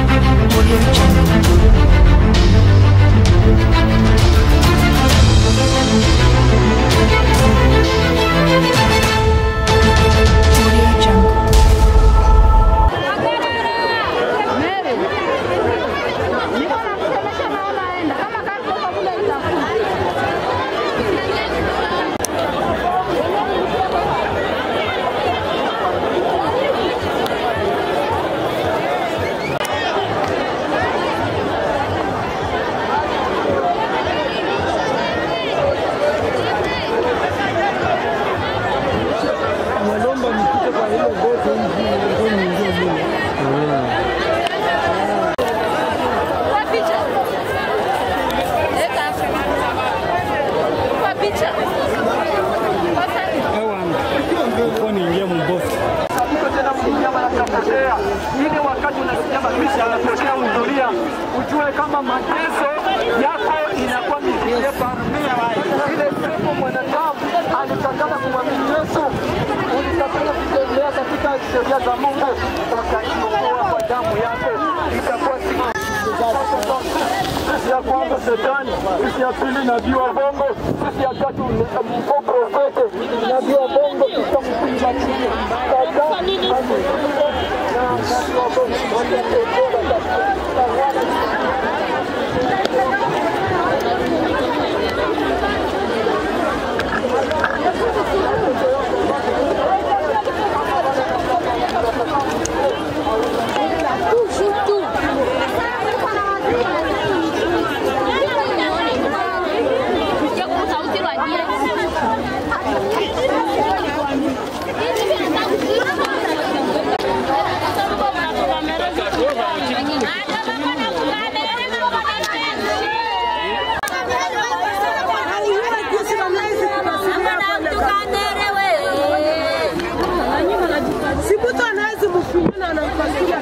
Audio Jungle. Audio Jungle. ili wakati unasikia matumishi yanatokea hudhuria, ujue kama mateso yako inakuwa mizie parmia ile siku mwanadamu alikatana kumwamini Yesu, ulikatana kutembea katika sheria za Mungu, ukaiokoa kwa damu yake, itakuwa siku sisi ya kwanza shetani, sisi ya pili nabii wa bongo, sisi ya tatu mko profete, nabii wa bongo, kisha mpinga chini Sasa, na nabii wa bongo watatetea katika Sikuta anawezi mfunyana anamfuatilia.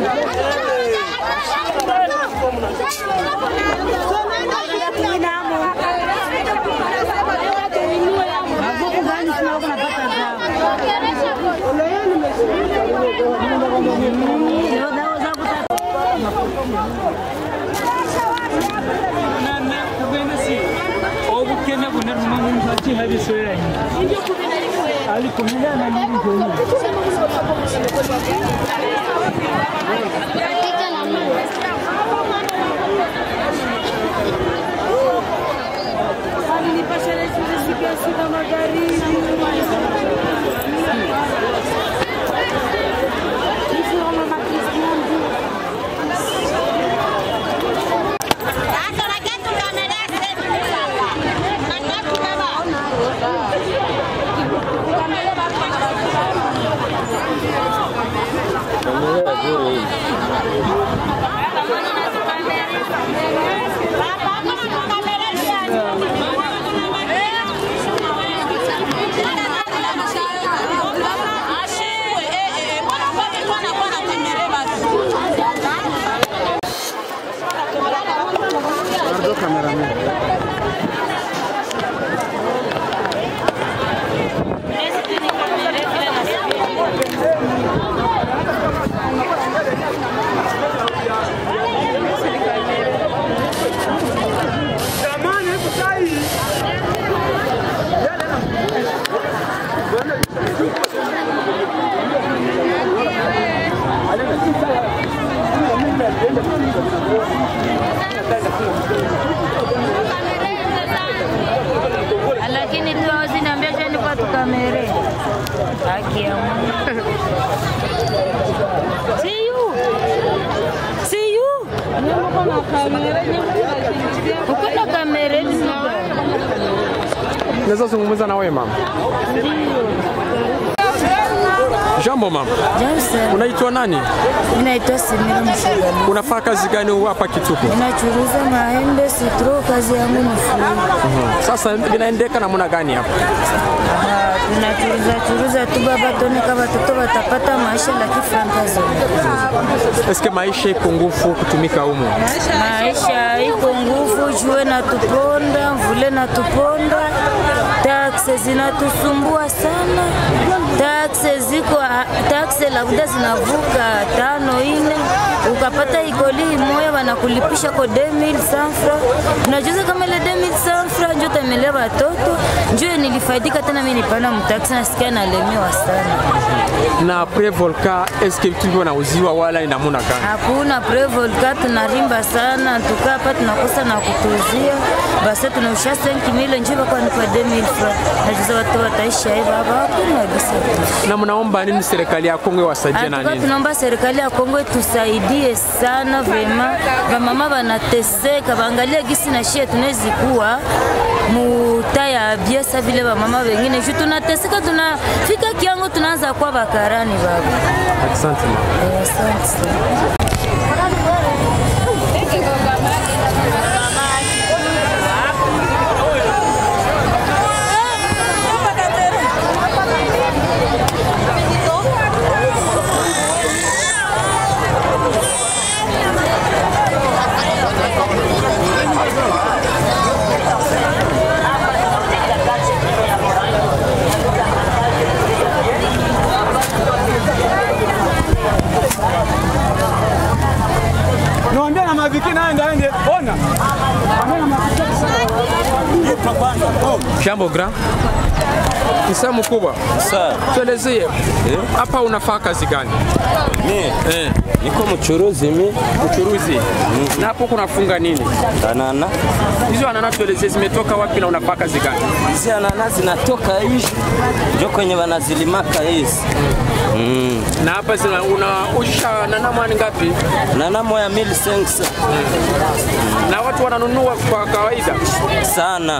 obukene bunaruma muntu akihabisoeranye alikumenya na nini kwenye Jamani, hebu sai. lakini tu hawaziniambia jani kwa tukamere haki ya Mungu. See you. See you. Uko na kamera hivi Naweza zungumza na wewe mama? Jambo mama, Jamsa, unaitwa nani? inaitwa Simira Mshagani. Unafaa kazi gani hapa Kituku? Inachuruza maembe, sitro, kazi yangu ni free. Sasa vinaendeka namna gani hapa? Aha, tunachuruza churuza tu baba, tuone kama watoto watapata maisha lakini franka zote. Eske maisha iko ngufu kutumika humo? Maisha iko nguvu, jue natuponda, mvule natuponda, takse zinatusumbua sana, takse ziko takse labda zinavuka tano ine, ukapata ikoli moya wanakulipisha ko 2000 sanfra. Unajuza kama ile 2000 sanfra njo tamelea watoto njo nilifaidika tena, mimi nipanda mtaksi nasikia nalemewa sana. na pre volka eske vitu hivyo nauziwa wala ni namuna gani? Hakuna prevolka, tunarimba sana, tukaa hapa tunakosa na kutuzia basi, tunausha 5000 njo bako nipa 2000 francs. Najuza watu wataishi hivyo hapa, hakuna kabisa. Na mnaomba nini serikali ya Kongo iwasaidie na Atuka nini? tunaomba serikali ya Kongo tusaidie sana vrema, bamama banateseka, baangalie gisi na shie tunawezi kuwa muta ya biesa vile bamama wengine juu tunateseka, tunafika kiango tunaanza kuwa bakarani baba. Asante mama. Eh, Asante sana. Niwaambia na maviki naende aende. Ona. Ambia na maviki. Jambo grand. Msa mkubwa. Sawa. Tuelezee hapa unafaa kazi gani? Mi Eh, niko mchuruzi mi uchuruzi. Na hapo kunafunga nini? anana Hizo anana tuelezee zimetoka wapi na unafaa kazi gani? hizi anana zinatoka hizi njo kwenye wanazilimaka hizi mm. Na hapa zina unausha nana mwani ngapi? nana moya mil sensa Na watu wananunua kwa kawaida. sana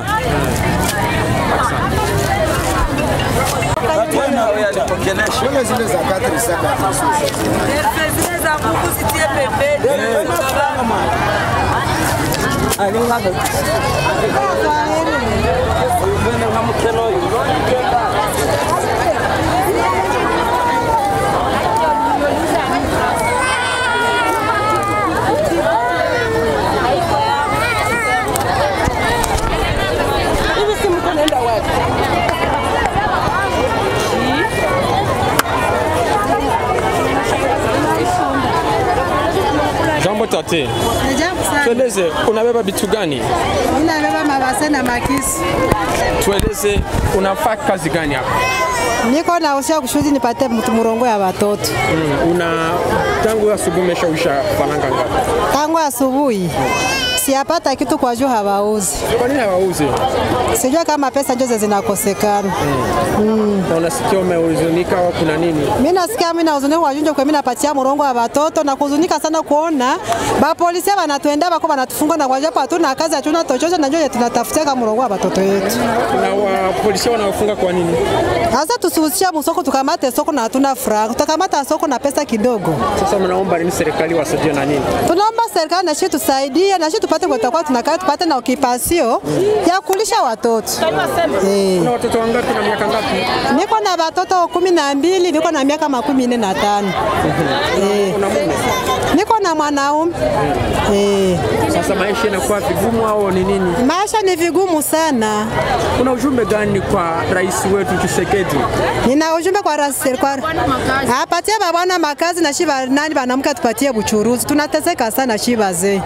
Jambo tate. Ajabu sana. Tueleze unabeba vitu gani? Mimi nabeba mabase na makisi. Tueleze unafaa kazi gani hapa? Niko na usia kushuti nipate mtu murongo ya watoto. Mm, una tangu asubuhi umeshausha faranga ngapi? Tangu asubuhi siyapata kitu kwa juu hawauzi. Kwa nini hawauzi? Sijua kama pesa njoze zinakosekana. Na unasikia umehuzunika au kuna nini? Mimi nasikia mimi nahuzunika kwa junjo kwa mimi napatia murongo wa watoto na kuhuzunika sana kuona ba polisi wanatuenda bako wanatufunga na kwa japo hatuna kazi hatuna chochote na njoje tunatafutia kama murongo wa watoto yetu. Na wa polisi wanaofunga kwa nini? Sasa tusihusishe msoko tukamate soko na hatuna furaha. Tutakamata soko na pesa kidogo. Sasa mnaomba nini serikali wasaidie na nini? Tunaomba serikali na sisi tusaidie na sisi tupate kwa tutakuwa tunakaa tupate na okipasio ya kulisha watoto. Eh. Una watoto wangapi na miaka ngapi? Niko na watoto kumi na mbili, niko na miaka makumi nne na tano. Eh. Una mume? Niko na mwanaume. Eh. Sasa maisha inakuwa vigumu au ni nini? Maisha ni vigumu sana. Kuna ujumbe gani kwa rais wetu Tshisekedi? Nina ujumbe kwa rais serikali. Apatie babana makazi na shiba nani banamke tupatie buchuruzi. Tunateseka sana shiba ze.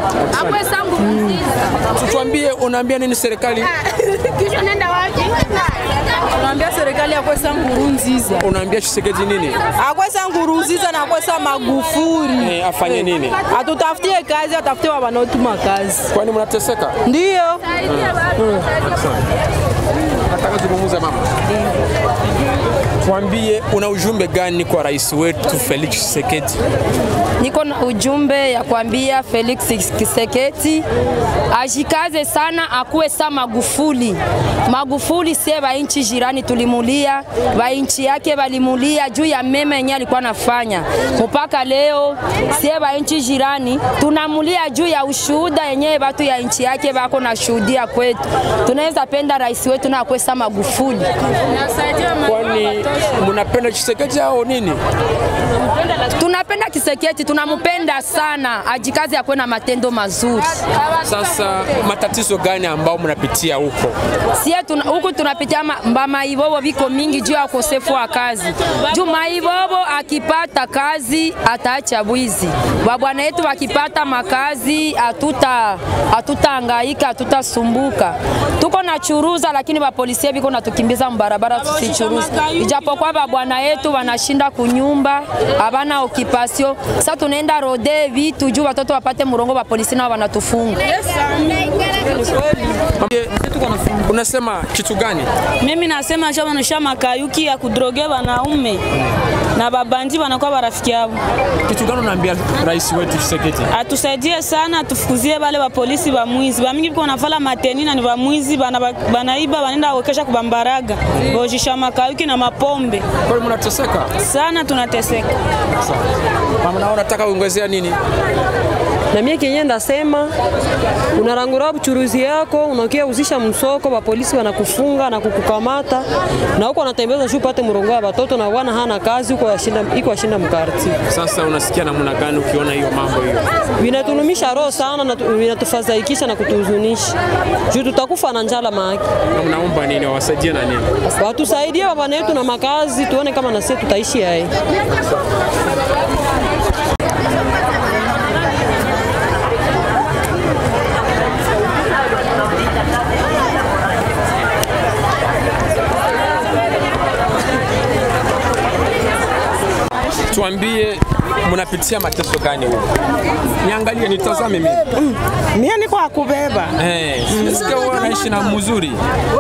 Tuambie, unaambia nini serikali? Tunaambia serikali akwesa Nkurunziza, Unaambia Tshisekedi nini? akwesa Nkurunziza na akwesa Magufuli, Eh, afanye nini? atutafutie kazi, atafutie wanaotuma kazi. Kwani mnateseka? Ndio Nataka zungumza mama. Tuambie, una ujumbe gani kwa rais wetu Felix Tshisekedi? Niko na ujumbe ya kuambia Felix Kiseketi ajikaze sana, akuwe sa Magufuli. Magufuli sie ba inchi jirani tulimulia, ba inchi yake balimulia juu ya mema yenye alikuwa anafanya. Mpaka leo sie ba inchi jirani tunamulia juu ya ushuhuda yenyewe batu ya inchi yake bako na shuhudia kwetu. Tunaweza penda rais wetu na akuwe sa Magufuli. Kwani Mnapenda Chisekedi au nini? Tunapenda Kiseketi, tunampenda sana, ajikazi akuwe na matendo mazuri. Sasa matatizo gani ambao mnapitia huko? Sie tuna, huku tunapitia ma- mba maibobo viko mingi juu ya ukosefu wa kazi. Juu maibobo akipata kazi ataacha bwizi. Babwana yetu wakipata makazi hatuta hatutahangaika, hatutasumbuka. Tuko na churuza, lakini bapolisia biko natukimbiza mbarabara tusichuruza, ijapokuwa babwana yetu wanashinda kunyumba, habana okipasio. Sasa tunaenda rode vitu juu watoto wapate murongo, bapolisi nao wanatufunga. Unasema kitu gani? Mimi nasema shabanisha makayuki ya kudroge wanaume na babandi wanakuwa barafiki yao. Kitu gani unaambia rais wetu Tshisekedi? Atusaidie sana, atufukuzie bale ba polisi ba mwizi bamingi biko navala mateni na ni ba mwizi bana banaiba banenda wekesha kubambaraga bojisha makayuki na mapombe. Kwa hiyo mnateseka sana, tunateseka. Mama, na unataka uongezea nini? na mie kenye ndasema unarangura buchuruzi yako unakia uzisha msoko, bapolisi wanakufunga na kukukamata na huko wanatembeza shu upate murongo ya watoto na wana hana kazi huko yashinda iko ashinda mkarti. Sasa unasikia namna gani ukiona hiyo mambo hiyo? Vinatulumisha roho sana na tu- vinatufadhaikisha na kutuhuzunisha juu tutakufa na njala maaki. Na mnaomba nini? Wawasaidie na nini? Watusaidie baba yetu na makazi, tuone kama na sisi tutaishi hai. Tuambie mnapitia mateso gani huko? Niangalie, nitazame mimi. Mie niko akubeba. Eh, nasikia wewe unaishi na mzuri.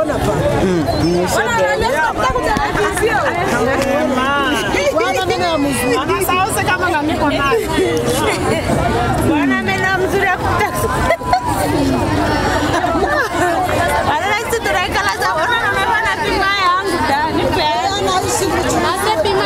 Anasausa kama na niko naye. Bwana mena mzuri ya kutaka. Ala sisi tunaikala za bwana na mema na pima yangu ndani. Ase pima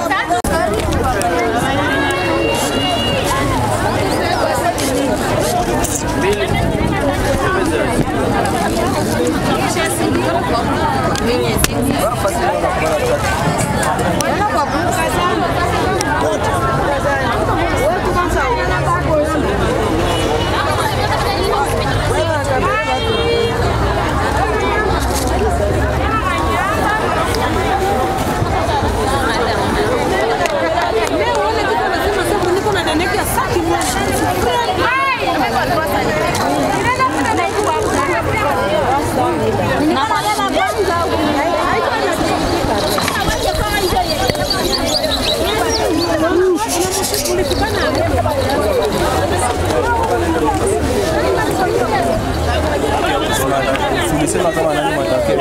Tulisema kama nani mwatakia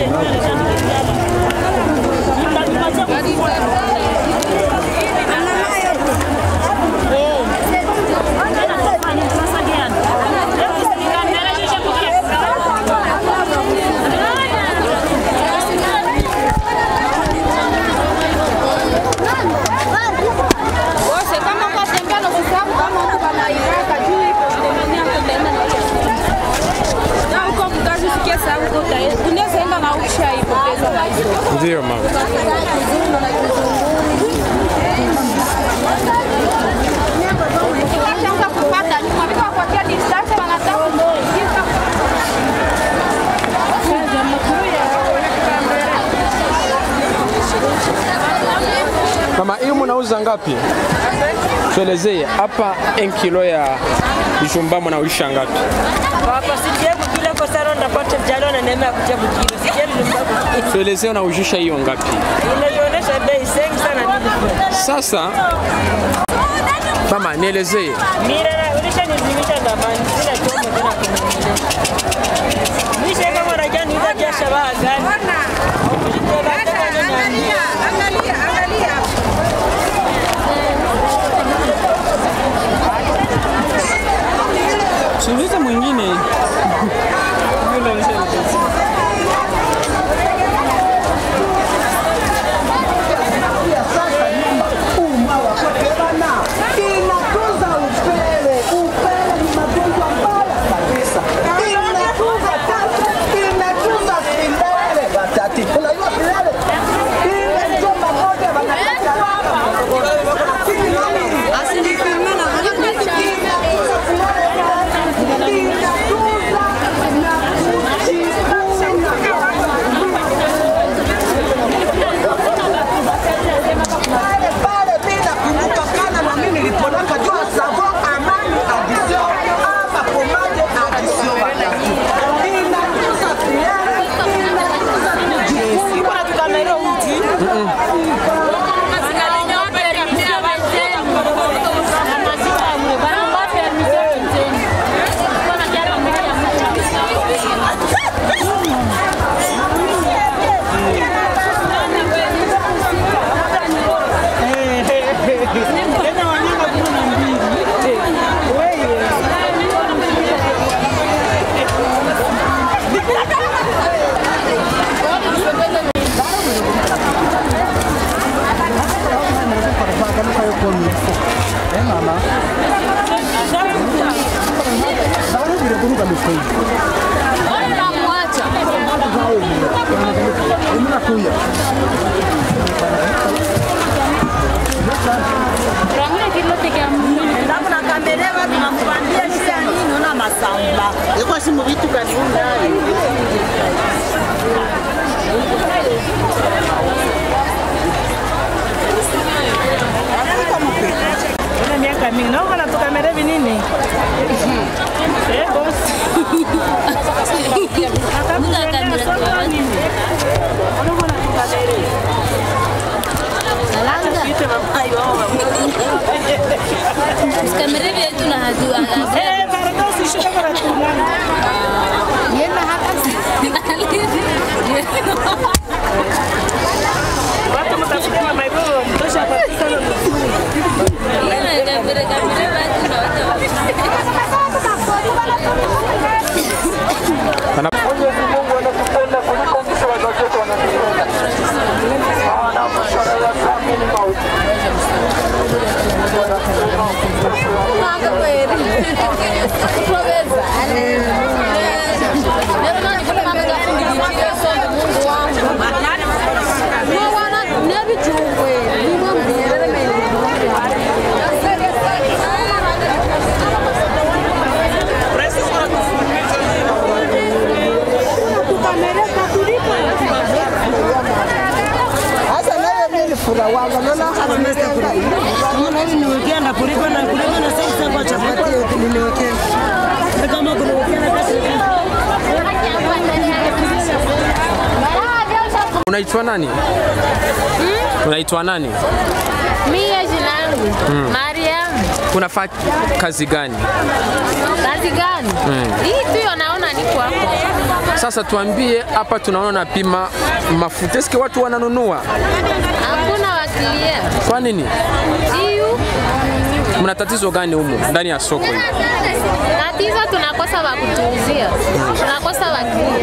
Wose kama kwa tembea na kusabu kama huko kama Iraka juu ipo tunaenda na tutaenda na na huko mkazi sikia sababu huko utaenda. Unaweza enda na ukisha ipo pesa na hizo. Ndio mama. Wakishaanza kupata nyuma viko kupatia distance wanataka kuingiza. Mama, hiyo mnauza ngapi? Tuelezee hapa 1 kilo ya jumba mnaisha ngapi? Hapa sijie kukila kwa saro ndapata jalo na neema ya kutia bukilo. Sijie nilimba Tuelezee unaujisha hiyo ngapi? Inajionyesha bei sengi sana nini. Sasa mama, nielezee Mira na ulisha nizimisha ndamani. Sina chombo tena kuniambia. Misha kama unajua niuza biashara baa gani? Angalia, angalia. Siulize mwingine. Yule alisha- Inatunza upele. Upele ni magonjwa mbaya kabisa. Inatunza kansa, inatunza kilele. Ekwasi mu bitu kaniunda Una miaka mingi naomba natukamera vinini Eh, bosi. Kamera vyetu na hadu Eh, karatasi shika karatasi. Yenda hata Watu mtafuta mama hivyo mtosha patikana mzuri. Yenda kamera kamera watu na watu Mwenyezi Mungu anatupenda kuliko jinsi wazazi wetu wanatupenda. Maana mashara ya dhambi ni mauti. Sasa nayo mimi nifura wanga naona hata mimi kula. Naona hivi niwekea na kuliko na kuliko na sasa kwa chapati yote niliwekea. Na kama kuna na kasi. Unaitwa nani? Unaitwa nani? Mie jina langu Mm. Mariam. Unafanya kazi gani? Kazi gani? Mm. Hii tu naona niko hapo. Sasa tuambie, hapa tunaona napima mafuta, eske watu wananunua? Hakuna wakilia. Kwa nini? Hiyo Mna tatizo gani humu ndani ya soko hili? tatizo tunakosa wa kutuuzia. Tunakosa wakilia.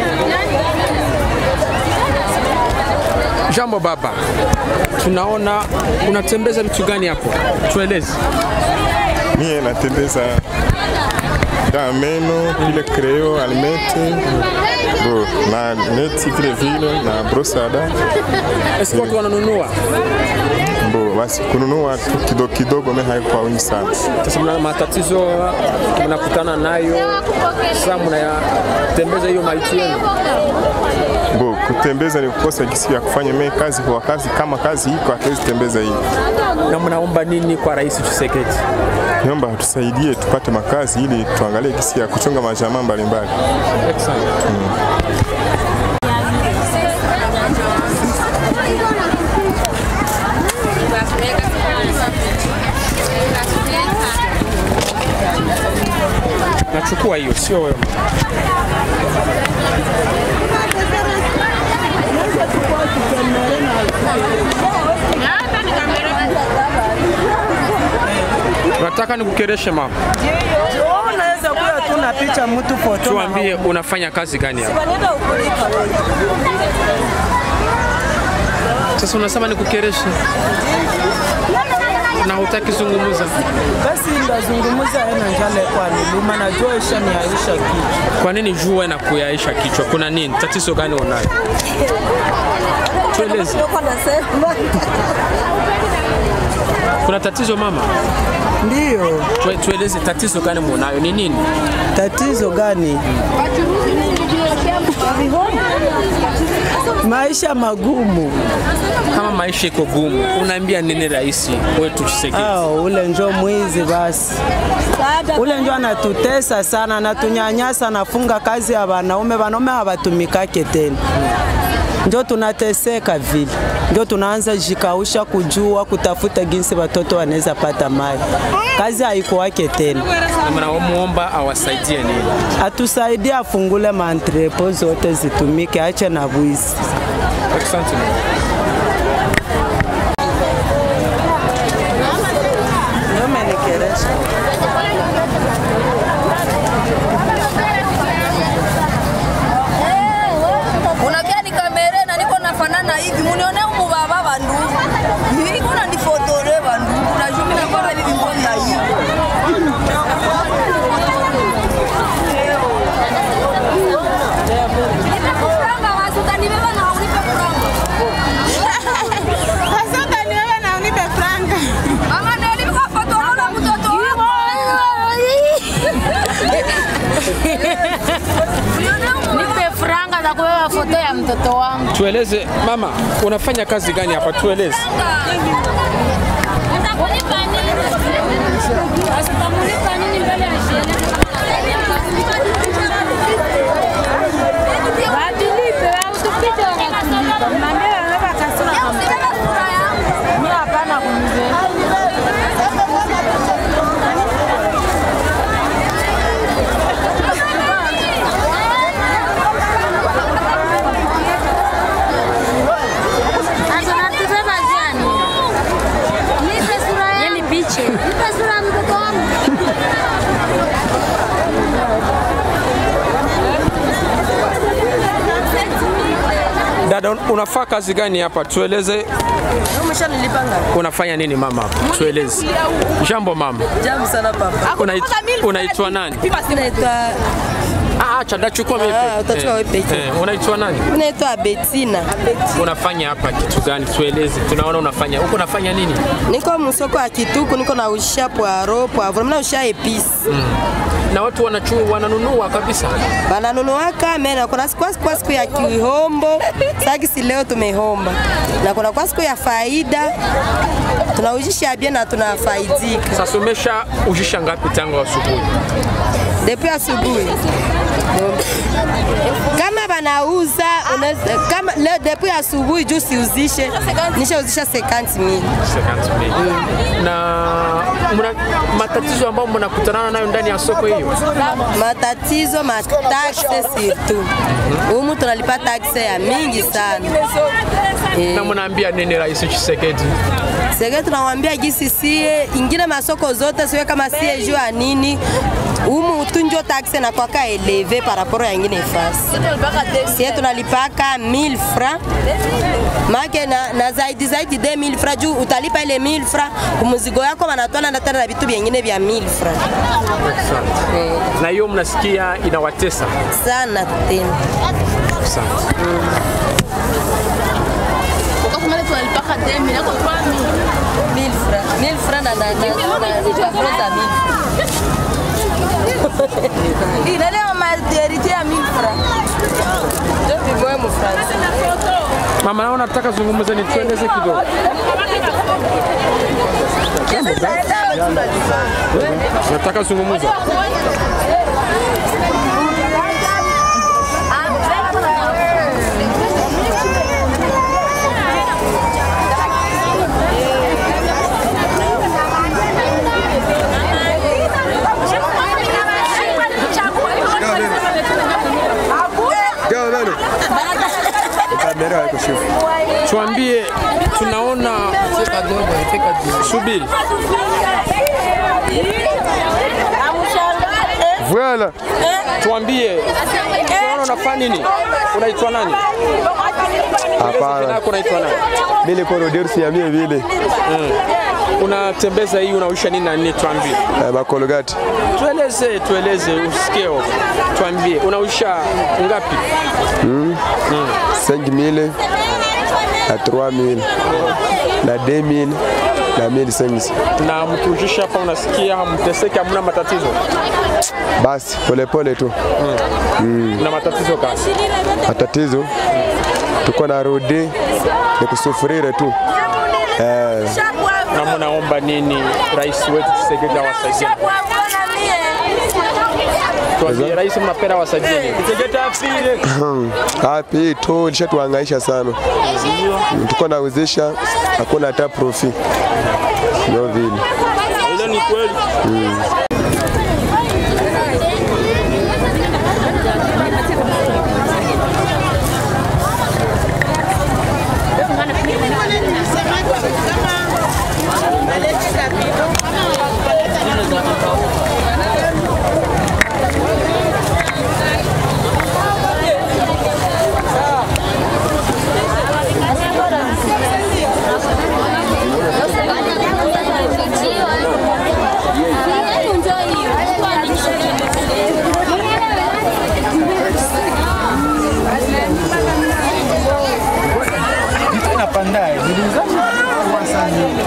Jambo baba, tunaona unatembeza vitu gani hapo? Tueleze. Mie natembeza dawa meno, vile kreo, almete, bo, na neti vile vile na brosada. Eske watu wananunua? Bo, basi kununua tu kidogo kidogo, me haiko kwa wingi sana. Sasa mna matatizo mnakutana nayo, sasa mnayatembeza hiyo maiti yenu? Bo, kutembeza ni kukosa gisi ya kufanya me kazi kwa kazi, kama kazi iko hatuwezi tembeza hii. Na mnaomba nini kwa Rais Tshisekedi? Niomba tusaidie tupate makazi ili tuangalie gisi ya kuchunga majamaa mbalimbali. Nachukua hiyo, sio wewe. Nataka nikukereshe mama. Unaweza kuwa tu na picha mtu foto. Tuambie unafanya kazi gani hapa? Sasa unasema nikukereshe na hutaki zungumza. Basi ndazungumuza ena njale kwa niluma najua isha ni aisha kichwa. Kwa nini jua na kuyaisha kichwa? Kuna nini? Tatizo gani unayo? Tueleze. Kuna tatizo mama? Ndio. Tue, tueleze tatizo gani munayo? Ni nini? Tatizo gani? Maisha magumu. Kama maisha iko gumu, unaambia nini rais wetu Tshisekedi? Ah, ule njo mwizi basi. Ule njo anatutesa sana, anatunyanyasa, anafunga kazi ya wanaume, wanaume hawatumikake tena. ndio tunateseka vile, ndio tunaanza jikausha kujua kutafuta jinsi watoto wanaweza pata maji. Kazi haikuwake tena. Mnamuomba awasaidie nini? Atusaidie afungule maantrepo zote zitumike, ache na bwizi. Asante. unakia ni kamera na niko nafanana hivi munione umu baba bandu niko na nifotore bandu na jumi na kwa hivi mbona hivi Nipe franga za kubeba foto ya mtoto wangu. Tueleze mama, unafanya kazi gani hapa? Tueleze. Asitamulipa nini mbele ya sheria? Watilipe, watupite wanatulipa. Mnaambia wanaweka kasura kama. Mimi hapana kunizea. Sasa natubeba jani. Nipe sura yangu. Yeni piche. Nipe sura ya mtoto wangu. Dada, un- unafaa kazi gani hapa? Tueleze umeshanilipa ngapi unafanya nini mama? Tueleze. Jambo mama. jambo sana papa Unait- Unaitwa nani? naitwa Ah, acha ndachukua mimi. Ah, utachukua wewe peke. Eh, unaitwa nani? naitwa Betina Unafanya hapa kitu gani? Tueleze. Tunaona unafanya. Huko unafanya nini? niko msoko ya Kituku niko na usha poaro poivre mna usha episi Mm. Na watu wanachu wananunua kabisa. bananunuaka me na kuna siku kwa siku ya kihombo sagisi leo tumehomba na kuna kwa siku ya faida tunaujisha bien na tunafaidika Sasa umesha ujisha ngapi tangu asubuhi? depuis asubuhi kama banauza unaweza- kama leo depuis asubuhi juu siuzishe nishauzisha 50 mili 50,000. Na mna matatizo ambayo mnakutana nayo ndani ya soko hiyo? matatizo matakse surtout humu tunalipa takse ya mingi sana Na mnaambia nini Rais Tshisekedi? sege tunawambia gisi sie ingine masoko zote siwe kama sie juu ya nini umu tunjo taxe na kwaka eleve par rapport ya ingine fasi sie tunalipaka 1000 francs make na, na zaidi zaidi 2000 francs juu utalipa ile 1000 francs kumuzigo yako wanatwana na tena na vitu vyengine vya 1000 francs Na hiyo mnasikia inawatesa sana tena sana. ukakumale tunalipaka 2000 yako 3000 1000 francs 1000 francs na na na na na na 1000 inalewa materite ya 1000 francs ndio vigoe mu France Mama, naona nataka zungumza, ni tueleze kidogo. Nataka zungumza. Tuambie, tunaona subiri, Voilà. tuambie, tunaona unafanya nini? Unaitwa nani? Hapana. Jina yako unaitwa nani? Mimi niko Roderu siamie vile. Mm. Unatembeza hii unausha nini na nini? Tuambie. Eh, makologati. Tueleze, tueleze usikie. Tuambie, unausha ngapi? Mm. Mm. 5000 na 3000 na 2000 na 1500. Na mkiujisha hapa unasikia hamteseki, hamna matatizo? Basi polepole tu. Mm. Na matatizo gani? Matatizo tuko na rode ni kusufurire tu. Eh, Na mnaomba nini rais wetu Tshisekedi awasaidie? Tuambie rais mnapenda wasaidie. Hapi tu lishatuhangaisha sana, tuko nawezesha, hakuna hata profi, ndio vile Ile ni kweli. mm. Napandaye, niliuza